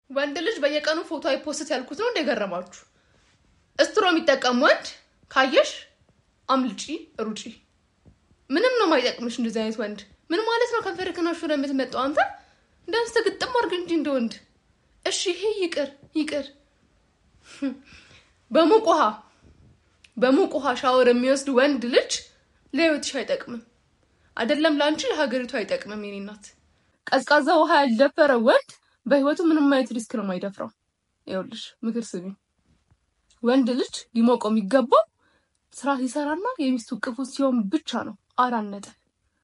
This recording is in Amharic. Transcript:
ወንድ ልጅ በየቀኑ ፎቶ አይፖስት ያልኩት ነው እንደገረማችሁ። እስትሮ የሚጠቀም ወንድ ካየሽ አምልጪ፣ ሩጪ። ምንም ነው ማይጠቅምሽ እንደዚህ አይነት ወንድ። ምን ማለት ነው? ከንፈር ክናሹ ነው የምትመጣው አንተ። እንዳንስተ ግጥም አድርግ እንጂ እንደ ወንድ። እሺ ይሄ ይቅር ይቅር። በሙቅ ውሃ በሙቅ ውሃ ሻወር የሚወስድ ወንድ ልጅ ለህይወትሽ አይጠቅምም። አይደለም ለአንቺ ለሀገሪቱ አይጠቅምም። የኔ እናት ቀዝቃዛ ውሃ ያልደፈረ ወንድ በህይወቱ ምንም አይነት ሪስክ ነው የማይደፍረው። ይኸውልሽ ምክር ስሚ። ወንድ ልጅ ሊሞቀው የሚገባው ስራ ሲሰራና የሚስቱ ቅፉ ሲሆን ብቻ ነው። አራት ነጥብ።